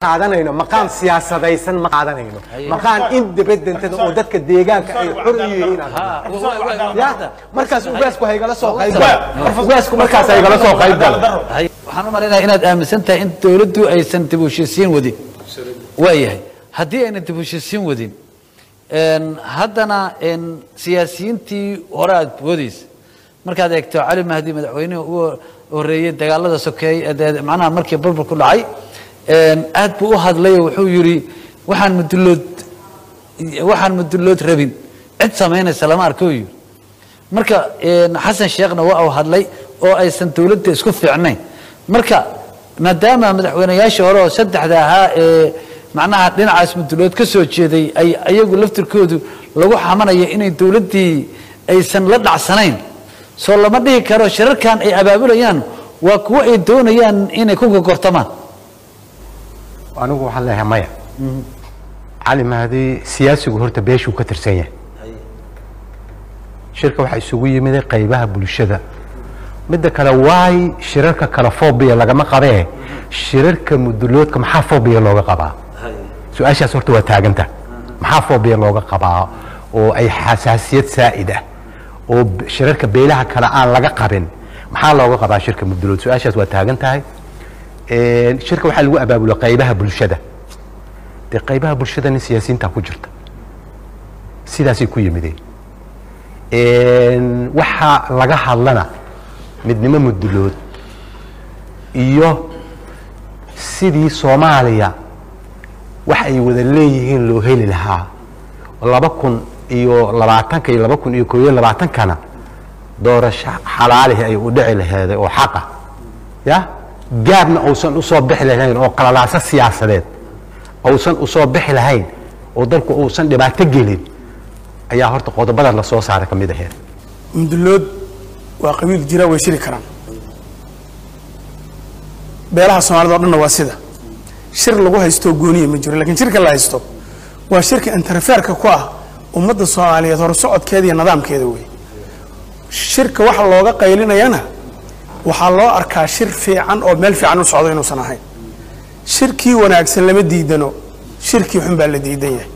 qaadanayno maqaan siyaasadaysan ma qaadanayno maqaan independent oo dadka deegaanka ay xor u yihiin aan rabnaa. ya markaas ugaasku haygala soo qayb galo ugaasku markaas haygala soo qayb galo waxaan u malaynayaa inaad aaminsan tahay in dowladdu aysan dib u heshiisiin wadin waayahay haddii ayna dib u heshiisiin wadin een, haddana een, siyaasiyiintii hore aad boodaysa markaad eegto cali mahdi madaxweynihii ugu horeeyey dagaalada sokeeye ee dee- macnaha markii burbur ku dhacay een, aad buu u hadlay oo wuxuu yidhi waxaan mudulood waxaan mudulood rabin cid samaynaysa lama arko yidhi marka een, xasan sheekhna waa uu hadlay oo aysan dowladda isku fiicnayn marka maadaama madaxweynayaashii hore oo saddexda ahaa ee macnaha dhinacaas mudulood ka soo jeeday ay ayagu laftirkoodu lagu xamanayo inay dowladdii aysan la dhacsanayn soo lama dhihi karo shirarkan ay abaabulayaan waa kuwo ay doonayaan inay ku gogortamaan anigu waxaan leeyahay maya cali mahdi siyaasigu horta beeshuu ka tirsan yahay shirka waxaa isugu yimid qaybaha bulshada midda kale waay shirarka kale fobia lagama qabee shirarka muduloodka maxaa fobia looga qabaa su-aashaas horta waa taaganta maxaa fobia looga qabaa oo ay xasaasiyad saa'id ah oo b- shirarka beelaha kale aan laga qabin maxaa looga qabaa shirka mudulood su-aashaas waa taagan tahay Een, shirka waxaa lagu abaabulo qaybaha bulshada dee qaybaha bulshadana siyaasiyiinta ku jirta sidaasay ku yimideen Een, waxaa laga hadlana midnimo mudulood iyo sidii soomaaliya wax ay wada leeyihiin loo heli lahaa laba kun iyo labaatanka iyo laba kun iyo koob iyo labaatankana doorasho xalaalihi ay u dhici laheeday oo xaqa ya gaabna uusan usoo bixi lahayn oo qalalaaso siyaasadeed uusan usoo bixi lahayn oo dalku uusan dhibaato gelin ayaa horta qodobada la soo saaray ka mid aheed mudullood waa qabiil jira way shiri karaan beelaha soomaalida o dhanna waa sida shir lagu haysto gooniya ma jiro lakiin shirka la haysto waa shirka interferka ku ah ummadda soomaaliyeed horusocodkeeda iyo nidaamkeeda wey shirka waxa looga qaylinayana waxaa loo arkaa shir fiican oo meel fiican u socdo inuusan ahayn shirkii wanaagsan lama diidano shirkii xun baa la diidan yahay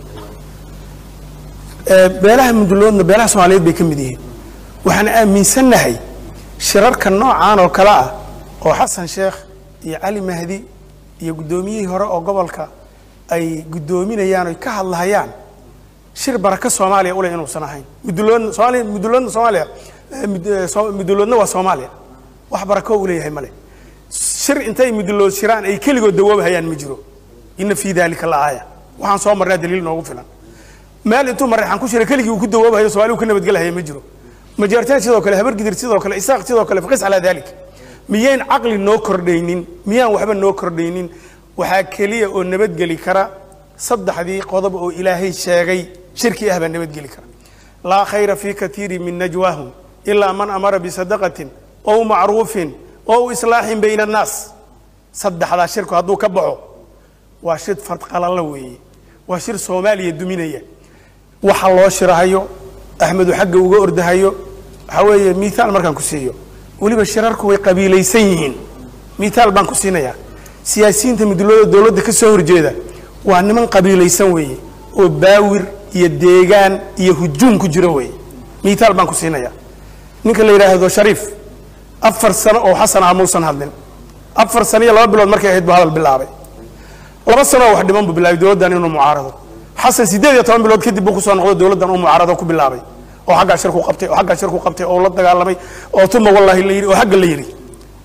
Ee, beelaha mudulloodna beelaha soomaaliyeed bay ka mid yihiin waxaan aaminsannahay shirarka noocaan oo kale ah oo xasan sheekh iyo cali mahdi iyo guddoomiyihii hore oo gobolka ay guddoominayaan oy ka hadlahayaan shir baraka soomaaliya ule inuusan ahayn mudulloodna soomaaliya mudulloodna soomaaliya eh, mud- eh, Soo- mudulloodna waa soomaaliya wax barako uu leeyahay male shir intay mudullood shiraan ay keligood dawoobahayaan ma jiro ina fii daalika la aaya waxaan soo marnaa daliil noogu filan meel intuu mareexan ku shiray keligii uu ku dawoobahayo soomaali uu ka nabadgelahaya ma jiro majaartaan sidoo kale habargidir sidoo kale isaaq sidoo kale faqis calaa dalik miyayn caqli noo kordhaynin miyaan waxba noo kordhaynin waxaa keliya oo nabadgeli kara saddexdii qodob oo ilaahay sheegay shirki ah baa nabadgeli kara laa khayra fii katiiri min najwaahum ilaa man amara bisadaqatin ow macruufin ow islaaxin bayna annaas saddexdaa shirku hadduu ka baxo waa shir fardqalalla weeye waa shir soomaaliya duminaya waxa loo shirahayo axmedu xagga uga ordahayo waxaa weeye miaal markaan ku siiyo weliba shirarku way qabiilaysan yihiin miaal baan ku siinayaa siyaasiyiinta midulada dowladda ka soo horjeeda waa niman qabiilaysan weeye oo baawir iyo deegaan iyo hujuum ku jiro weeye miaal baan ku siinayaa ninka la yidhaahdo shariif afar sano oo xasan ah muusan hadlin afar sano iyo laba bilood markay ahayd buu hadal bilaabay laba sano oo wax dhiman buu bilaabay dowladdan inuu mucaarado xasan siddeed iyo toban bilood kadib buu kusoo noqdo dowladdan uu mucaarado ku bilaabay oo xaggaa shirku qabtay oo xaggaa shirku qabtay oo la dagaalamay oo tuma wallaahi la yidhi oo xagga la yidhi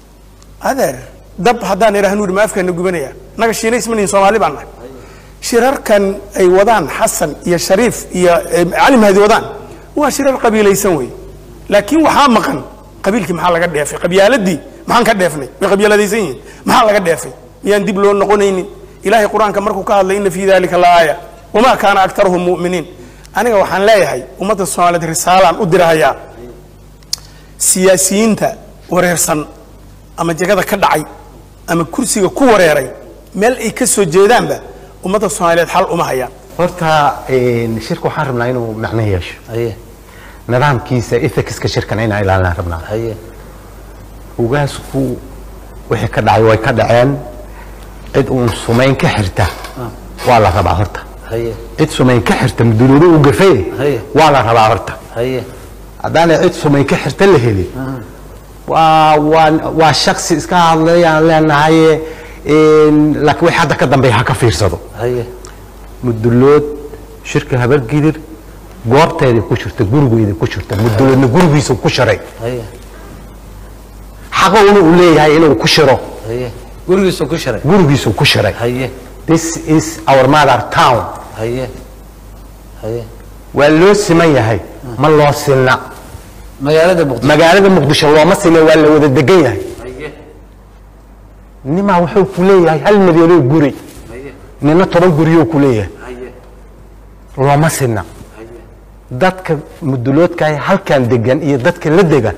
adeer dab haddaan idhaahnu yidhi ma afkaana gubanaya naga shiinays ma nihin soomaali baan nahay shirarkan ay wadaan xasan iyo shariif iyo eh, cali mahdi wadaan waa shirar qabiilaysan wey laakiin waxaa maqan qabiilkii maxaa laga dheefay qabyaaladii maxaan ka dheefnay way qabyaaladaysan yihiin maxaa laga dheefay miyaan dib loo noqonaynin ilaahay qur-aanka markuu ka hadlay ina fii dalika la aaya wamaa kaana aktaruhum mu'miniin aniga waxaan leeyahay ummadda soomaaliyeed risaalaan u dirahayaa siyaasiyiinta wareersan ama jagada ka dhacay ama kursiga ku wareeray meel ay ka soo jeedaanba ummadda soomaaliyeed xal uma hayaan horta een, shirka waxaan rabnaa inuu macno yeesho haye nidaamkiisa ethicska shirkana inaan ilaalinaan rabnaa haye ugaasku wixii ka dhacay way ka dhaceen cid uun sumayn ka xirta waa la rabaa horta haye cid sumayn ka xirta muduloodo u gafay Haye. waa la rabaa horta haye haddaana cid sumayn ka xirta la helin waa waa waa shaksi iska hadlayaan leenahay een, laakiin wixii hadda ka dambeeya ha ka fiirsado haye mudulood shirka habargidir goobteedii ku jirta gurigeedii ku jirta muduloodna gurigiisa ku shiray haye xaqouna uu leeyahay inuu ku shiro haye gurigiisu ku shiray gurigiisu ku shiray haye this is our mother town haye haye waa loo siman yahay ma loo silna magaalada muqdisho magaalada muqdisho looma silna waa la wada degan yahay haye nimaa wuxuu ku leeyahay hal milyanoo guri haye nina toban guriyoo ku leeyahay haye looma silna haye dadka muduloodkaah halkan degan iyo dadka la degan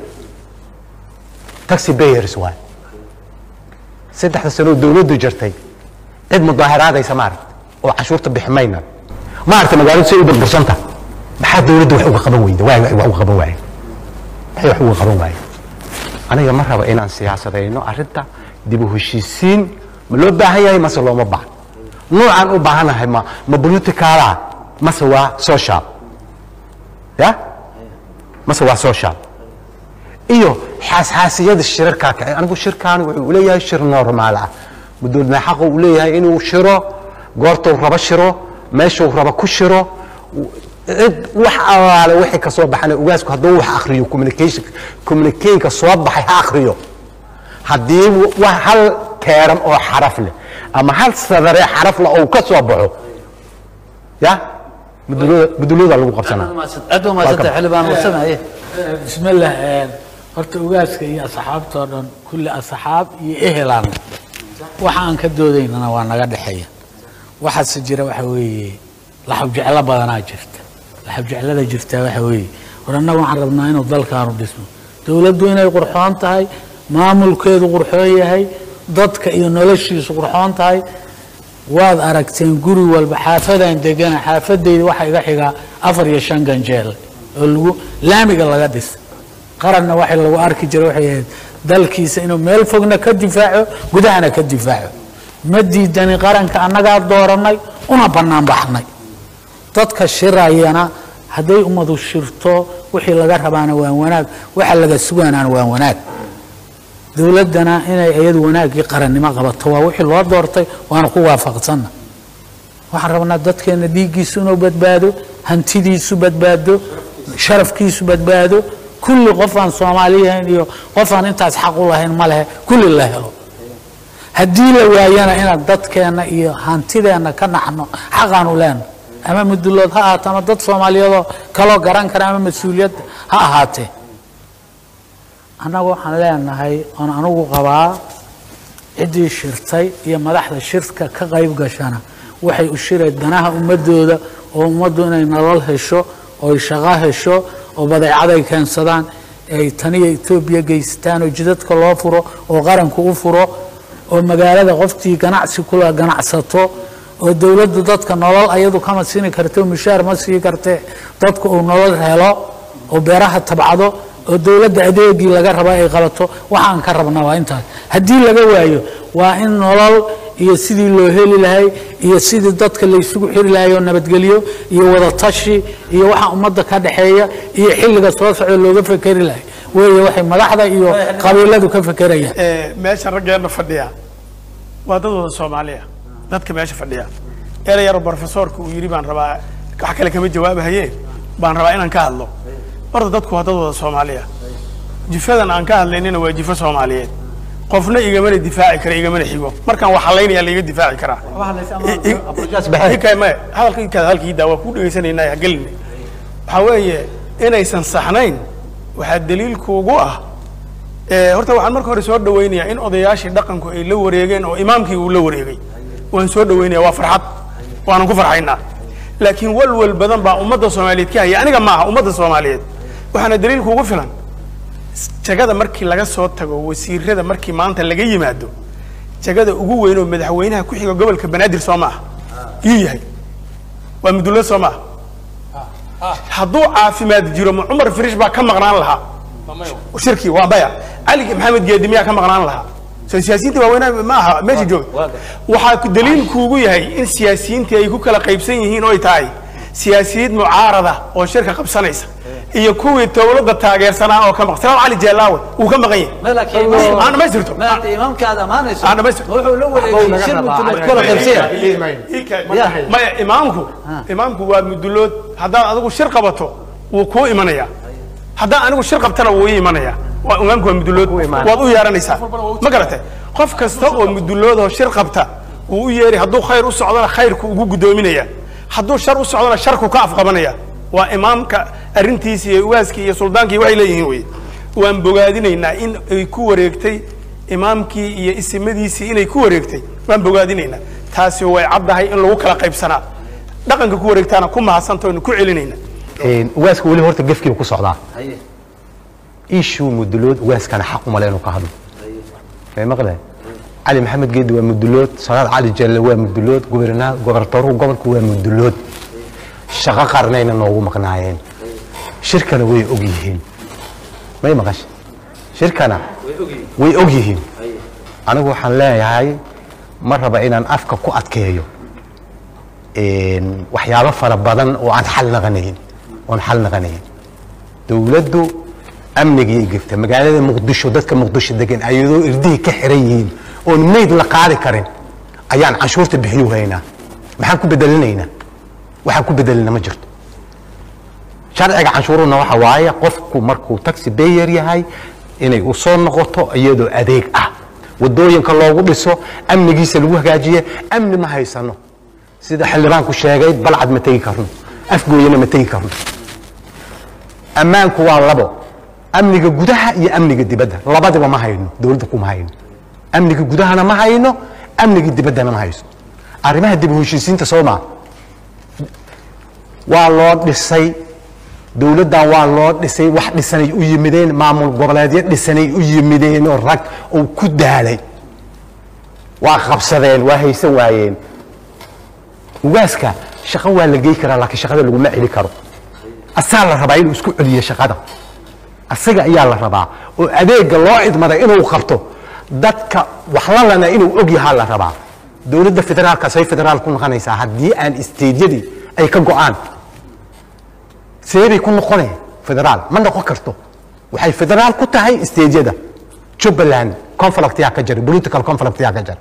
taxi bayers waay saddexda sanoo dawladdu jirtay cid mudaaharaadaysa maaragta oo cashuurta bixi mayna maaragta magaaladu say u burbursanta maxaa dawladdu wax uga qaban weyda waa wax uga qaban waaye maxay wax uga qaban waaye aniga ma raba inaan siyaasadayno arrinta dib u heshiisiin ma loo baahan yahay mase looma baahan nuucaan u baahanahay ma ma politicala mase waa social ya mase waa social iyo xaasxaasiyada shirarkaa kacay anigu shirkaani wuxuu leeyahay shir normaal ah mudoodna xaqa uu leeyahay inuu shiro goortuu rabo shiro meeshuu rabo ku shiro cid wax alaale wixii ka soo baxana ugaasku hadduu wax akhriyo communication communicationka soo baxay ha akhriyo haddii wa- hal keeran oo xaraf leh ama hal sadare xaraf leh oo ka soo baxo ya mudulooda mudulooda lagu qabsanaa aad waa maasanta Welcome. xildhibaan warsame haye بسم الله آه، horta ugaaska iyo asxaabtoo dhan kulli asxaab iyo ehelaan waxa aan ka doodaynana waa naga dhexeeya waxaase jira waxa weeye laxab jeclo badanaa jirta laxab jeclada jirtaa waxa weeye war annaga waxaan rabnaa inuu dalkaanu dhismo dowladdu inay qurxoon tahay maamulkeedu qurxoon yahay dadka iyo noloshiisu qurxoon tahay waad aragteen guri walba xaafadaan degana xaafadayda waxaa iga xigaa afar iyo shan ganjeel oo lagu laamiga laga dhis qaranna waxa lagu arki jiray waxay ahayd dalkiisa inuu meel fogna ka difaaco gudahana ka difaaco ma diidani qaranka annagaa dooranay una bannaan baxnay dadka shirayana hadday ummadu shirto wixii laga rabaana waa wanaag waxa laga sugaanaana waa wanaag dowladdana inay iyadu wanaaggii qarannimo qabato waa wixii loo doortay waana ku waafaqsanna waxaan rabnaa dadkeena dhiiggiisu inuu badbaado hantidiisu badbaado sharafkiisu badbaado kulli qof aan soomaali yahayn iyo qof aan intaas xaq u lahayn ma lehe kulli la helo haddii la waayana inaan dadkeenna iyo hantideenna ka naxno xaqaanu leenno ama mudulood ha ahaato ama dad soomaaliyeedoo kaloo garan kara ama mas-uuliyad ha ahaatee annagu waxaan leenahay oon anugu qabaa ciddii shirtay iyo madaxda shirka ka qayb gashana waxay u shireen danaha ummadooda oo ummaddu inay nolol hesho oo ay shaqo hesho oo badeecaday keensadaan ay taniya etoobiya geystaan oo jidadka loo furo oo qaranku u furo oo magaalada qoftii ganacsi kula ganacsato oo dowladdu dadka nolol ayadu kama siini karto mushaar ma sii karte dadku uu nolol helo oo beeraha tabcado oo dowladda adeegii laga raba ay qabato waxaan ka rabnaa waa intaas haddii laga waayo waa in nolol iyo sidii loo heli lahay iyo sidii dadka laysugu xiri lahay oo nabadgelyo iyo wadatashi iyo waxa ummadda ka dhexeeya iyo xilliga soo socda looga fekeri lahay weeye waxay madaxda iyo qabiiladu ka fekerayaan Ee, meesha raggeena fadhiya waa dad wada soomaaliya dadka meesha fadhiya erey yaro brofesoorka uu yidhi baan rabaa wax kale kama jawaabahaye baan rabaa inaan ka hadlo horta dadku waa dad wada soomaaliya jifadan aan ka hadlaynina waa jifo soomaaliyeed qofna igamana difaaci kara igamana xigo markaan wax halaynaya laiga difaaci karaa maya hadalka halkiida waa ku dhegaysanaynaa ha gelina waxaa weeye inaysan saxnayn waxaa daliilkuugu ah ee, horta waxaan marka hore soo dhawaynayaa in odayaashii dhaqanku ay la wareegeen oo imaamkii uu la wareegay waan soo dhawaynaya waa farxad waanan ku farxaynaa laakiin walwal badan baa ummadda soomaaliyeed ka haya aniga maaha ummadda soomaaliyeed waxaana daliilkuugu filan jagada markii laga soo tago wasiirada markii maanta laga yimaado jagada ugu weyn oo madaxweynaha ku xiga gobolka banaadir soo maaha yuu yahay waa mudullad soo maaha hadduu caafimaad jiro ma cumar firish baa ka maqnaan lahaa shirkii waa maya cali maxamed geedi miyaa ka maqnaan lahaa soo siyaasiyiinta waaweynaa ma aha meesha jooga waxaa ku- daliil kuugu yahay in siyaasiyiintii ay ku kala qaybsan yihiin oo ay tahay siyaasiyiin mucaarada oo shirka qabsanaysa iyo kuwii dowladda taageersanaa oo ka maqan salaam cali jeelaawe wuu ka maqan yahay ما لكن إمام- aan dhamaystirto ما أنت إمامك هذا ما نسوا aan dhamaystirto wuxuu la wareegay shir mudulad kala qaybsaya Ika- maya imaamku imaamku waa mudulood haddaad adigu shir qabato wuu kuu imanaya haddaan anigu shir qabtana wuu ii imanaya waa imaamku waa mudulood waad u yeeranaysaa ma garatay qof kasta oo mudulood oo shir qabta wuu u yeeri hadduu khayr u socdona khayrku ugu guddoominaya hadduu shar u socdona sharku ka afqabanaya waa imaamka arrintiisi iyo waaskii iyo suldaankii waxay leeyihiin wey waan bogaadinaynaa in ay ku wareegtay imaamkii iyo isimadiisii inay ku wareegtay waan bogaadinaynaa taasi way caddahay in lagu kala qaybsanaa dhaqanka ku wareegtaana ku mahadsanto aynu ku celinayna ugaaska weli horta gefkiiba ku socdaa haye ishuu mudulood ugaaskana xaq umale inuu ka hadlo may maqle cali maxamed geedi waa mudulood salaad cali jalle waa mudulood gobernaa gobartooruhu gobolku waa mudulood shaqo qarnayna noogu maqnaayeen shirkana way og yihiin may maqashe shirkana way og yihiin anigu waxaan leeyahay ma raba inaan afka ku adkeeyo een, waxyaabo fara badan oo aan xal naqanayn oon xal naqanayn dowladdu amnigii gefta magaalada muqdisho dadka muqdisho degan ayadoo irdihii ka xiran yihiin oon meyd la qaadi karin ayaan canshuurta bixiyu haynaa maxaan ku bedelinaynaa waxaan ku bedelina ma jirto sharciga canshuuruna waxa waaye qofku markuu taxi bayer yahay inay u soo noqoto iyadoo adeeg ah wadooyinka loogu dhiso amnigiisa lagu hagaajiye amni ma haysano sida xildhibaanku sheegay balcad ma tegi karno afgooyana ma tegi karno ammaanku waa labo amniga gudaha iyo amniga dibadda labadiba ma hayno dowladda kuma hayno amniga gudahana ma hayno amniga dibaddana ma hayso arrimaha dib u heshiisiinta soo maa waa loo dhisay dowladdan waa loo dhisay wax dhisanay u yimideen maamul goboleedyo dhisanay u yimideen oo rag uu ku daalay waa qabsadeen waa haysan waayeen ugaaska shaqo waa la gey karaa laakiin shaqada laguma celi karo asaa la rabaa inuu isku celiyo shaqada asaga ayaa la rabaa oo adeega loo idmaday inuu qabto dadka waxlalana inuu og yahaa la rabaa dowladda federaalka say federaal ku noqonaysaa haddii aan isteydyadii ay ka go'aan seebay ku noqone federaal ma noqon karto waxay federaal ku tahay isteydyada jubbaland conflict yaa ka jira political conflict yaa ka jira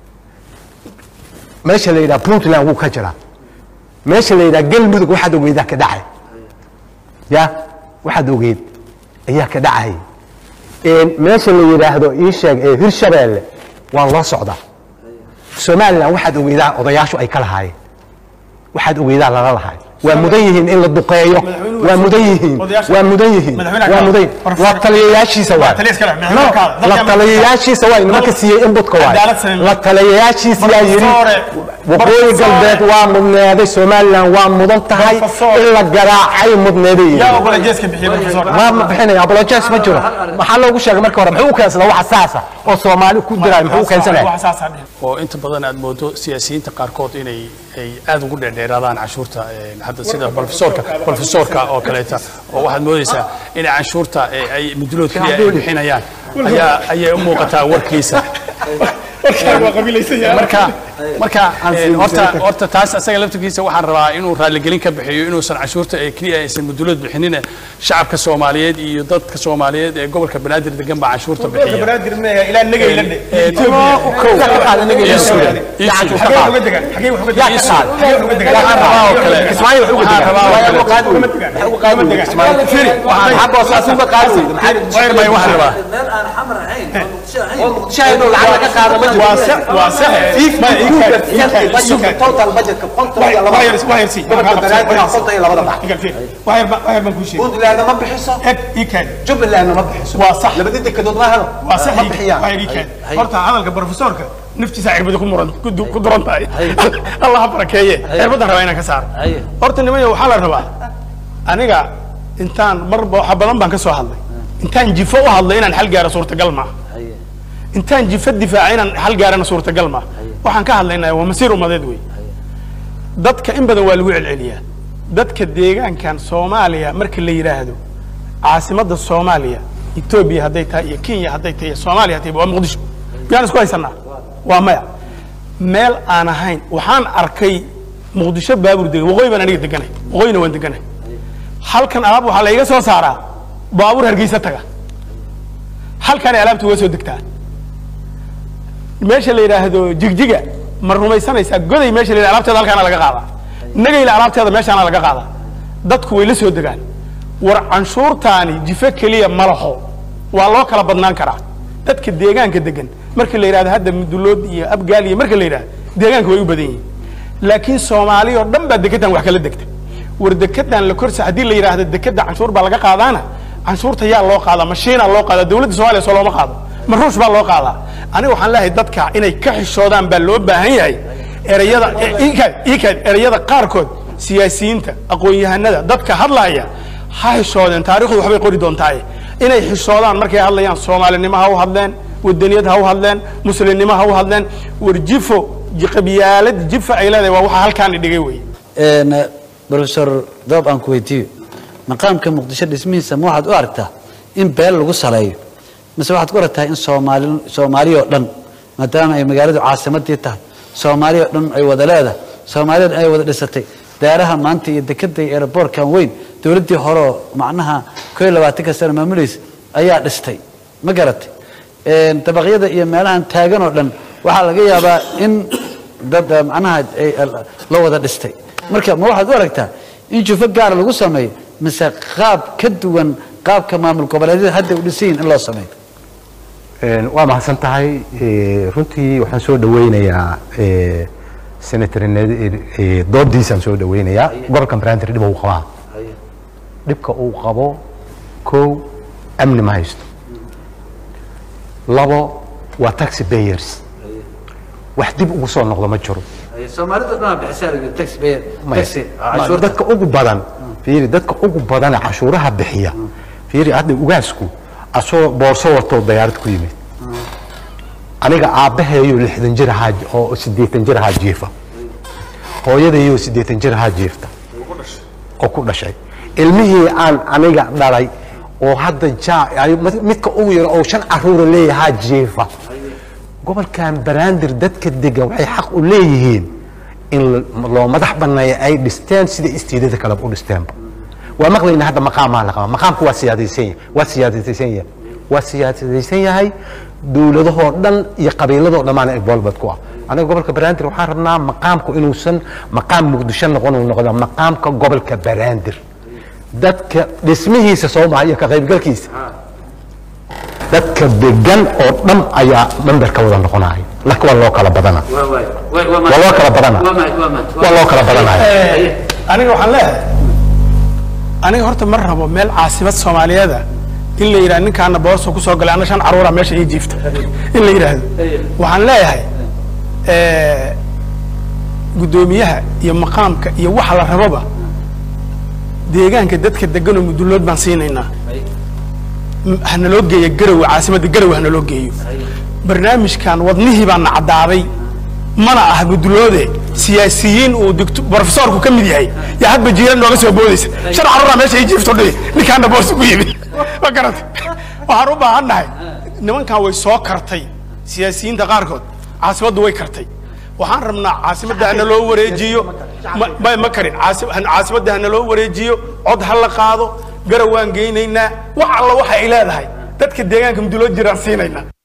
meesha la yidhaha puntland wuu ka jiraa meesha la yidhaha galmudug waxaad ogeydaa ka dhacay ya waxaad ogeyd ayaa ka dhacay Een, meesha la yidhaahdo ii sheeg ee hirshabeelle waa loo socdaa somalilan waxaad ogeydaa odayaashu ay ka lahaayeen waxaad ogeydaa lala lahaay waa mudan yihiin in la duqeeyo waa mudan yihiin waa mudan yihiin waa mudan la taliyayaashiisa waa No, la taliyayaashiisa waa nimanka siiyey inbutka waa Cadaalad sameyn. la taliyayaashiisa yaa yidhi Professore. waqooyi Professore. galbeed waa mudneeday somalilan waa mudan tahay Professore. in la garaacay mudneeday yaa ogola jeeska bixiya professor ma ma bixinaya apologies ma jiro maxaa loogu sheegay marka hore muxuu u keensadaa waxa saasa oo soomaali ku diraayo muxuu u keensanaya wax saasaa dhihi oo inta badan aad moodo siyaasiyiinta qaarkood inay ay aad ugu dheerdheeraadaan canshuurta een, hadda sida profesorka profesorka oo kaleeta oo waxaad moodaysaa inay canshuurta ee, ay mudulood keliya ay bixinayaan ayaa ayay u muuqataa warkiisa waa qabiilaysan yahay marka marka een, horta horta taas asaga laftirkiisa waxaan rabaa inuu raaligelin ka bixiyo inuusan canshuurta ee keliya aysan mudulood bixinin shacabka soomaaliyeed iyo dadka soomaaliyeed ee gobolka banaadir degan baa canshuurta bixiya banaadir meeya ilaa nagay la dhe Een, iyo Suudaan, iyo Suudaan. xagee uga degan xagee wax uga degan Iyo Suudaan. xagee wax uga degan Waxaan rabaa oo kale waxaan rabaa oo kale may waxaan rabaa meel aan xamar ahayn oo muqdisho ahayn waa sax waa sax ma iikaad iikaad wax yar wax yar si wax yar wax yar baan kuu sheegay puntland ma bixiso eg iikaad jubbaland ma bixiso waa sax labadii dekedood ma helo waa sax ma bixiyaan waa iikaad horta hadalka professorka naftiisa cirbada ku muran ku du- ku duran tahay allah ha barakeeye cirbadan rabaa inaan ka saaro Haye. horta nimanyo waxaa la rabaa aniga intaan marba waxa badan baan ka soo hadlay intaan jifo u hadlay inaan xal gaaro suurtagal maaha intaan jifo difaaca inaan xal gaarana suurtagal maaha waxaan ka hadlaynaa waa masiir umadeed wey dadka in badan waa lagu celceliyaa dadka deegaankan soomaaliya marka la yidhaahdo caasimadda soomaaliya etoobiya hadday tahay iyo kenya hadday tahay iyo soomaaliya hadday waa muqdisho miyaan isku haysanaa waa maya meel aan ahayn waxaan arkay muqdisho baabur degan waqooyi baan aniga deganay waqooyina waan deganay halkan alaab waxaa la iga soo saaraa baabuur hargeysa taga halkaanay alaabta uga soo degtaa meesha la yidhaahdo jigjiga ma rumaysanaysaa goday meesha la yidhahdo alaabteeda halkaana laga qaadaa nagayla alaabteeda meeshaana laga qaadaa dadku way la soo degaan war canshuurtaani jifo keliya ma laho waa loo kala badnaan karaa dadka deegaanka degan markii la yidhahdo hadda mudulood iyo abgaal iyo marka la yidhahdo deegaanka way u badan yihiin laakiin soomaali oo dhan baa dekedan wax kala degta war dekedan la korsa haddii la yidhaahdo dekeda canshuur baa laga qaadaana canshuurta yaa loo qaadaa mashiinaa loo qaadaa dowladda soomaaliya soo looma qaado ma ruush baa loo qaadaa aniga waxaan leeyahay dadka inay ka xishoodaan baa loo baahan yahay erayada ikaad ikaad erayada qaarkood siyaasiyiinta aqoon-yahanada dadka hadlaaya ha xishoodeen taarikhdu waxbay qori doontaaye inay xishoodaan markay hadlayaan soomaalinimo ha u hadleen wadaniyad ha u hadleen muslimnimo ha u hadleen war jifo qabyaalad jifa ay leedahay waa waxa halkaani dhigay wey een professor doob aan ku weydiiyo maqaamka muqdisho dhismihiisa ma waxaad u aragtaa in beel lagu saleeyo mise waxaad ku aragtaa in soomaali soomaaliya oo dhan maadaama ay magaaladu caasimadii tahay soomaaliya oo dhan ay wada leedahay soomaaliya oo dhan ay wada dhisatay daaraha maanta iyo dekada iyo aeroboortkan weyn dowladdii hore oo macnaha koo iyo labaatanka sano maamulaysa ayaa dhistay ma garatay een dabaqyada iyo meelahan taagan oo dhan waxaa laga yaabaa in dad eh, macnaha ay la wada dhistay marka ma waxaad u aragtaa in jufo gaara lagu sameeyo mise qaab ka duwan qaabka maamul goboleedyada hadda u dhisan yihiin in loo sameeyo Een, waa mahadsan tahay Ee, runtii waxaan soo dhaweynayaa ee, senator Ned- ee, doodiisaan soo dhaweynayaa gobolka banaadir dhib uu qabaa dhibka uu qabo kow amni ma haysto labo waa taxi payers wax dib ugu soo noqdo ma jiro soomaalida dhan bixisaa taxi bay Maya. Ma- dadka ugu badan fiiri dadka ugu badana cashuuraha bixiya fiiri hadda ugaasku asoo boorso watoo dayaarad ku yimid aniga aabbaheeyo lixdan jir ahaa oo siddeetan jir ahaa jiifa hooyadayo siddeetan jir ahaa jiifta oo ku dhashay ilmihii aan aniga dhalay oo hadda jaa ay- midka ugu yar oo shan caruura leeyahaa jiifa gobolkan banaadir dadka degan waxay xaq u leeyihiin in la- loo madax banneeya ay dhisteen sida istiidada kaleba u dhisteenba waa maqlayna hadda maqaamaa la qabaa maqaamku waa siyaadaysan yahay waa siyaadaysan yahay waa siyaadaysan yahay dowladahoo dhan iyo qabiiladoo dhammaana involved ku ah aniga gobolka banaadir waxaan rabnaa maqaamku inuusan maqaam muqdisho noqon uu noqdo maqaamka gobolka banaadir dadka dhismihiisa soo maha iyo ka qaybgalkiisa dadka degan oo dhan ayaa memberka wada noqonaya laakiin waa loo kala badana waa loo kala badana waa loo kala badanaya aniga waxaan leeyahay aniga horta ma rabo meel caasimad soomaaliyeeda in la yidhahdo ninkaana boorso kusoo galay ana shan caruura meesha ii jiifta in la yidhaahdo waxaan leeyahay eh, guddoomiyaha iyo maqaamka iyo waxa la raboba deegaanka dadka deganoo mudullood baan siinaynaa M- hanaloo geeya garowe caasimadda garowe hanaloo geeyo barnaamijkan wadnihii baa na caddaaday mana ah mudulloode siyaasiyiin uu digto brofesorku ka mid yahay yaa hadba jiiran nooga soo boodaysa shan caruuraa meesha ii jiifto dhihi ninkaana boorsi ku yimi ma garata waxaan u baahan nahay nimankan way soo kartay siyaasiyiinta qaarkood caasimaddu way kartay waxaan rabnaa caasimadda hana loo wareejiyo ma- ma ma karin caasi- han- caasimadda hana loo wareejiyo cod ha la qaado garow waan geynaynaa wax alla waxa ay leedahay dadka deegaanka mudullood jiraan siinaynaa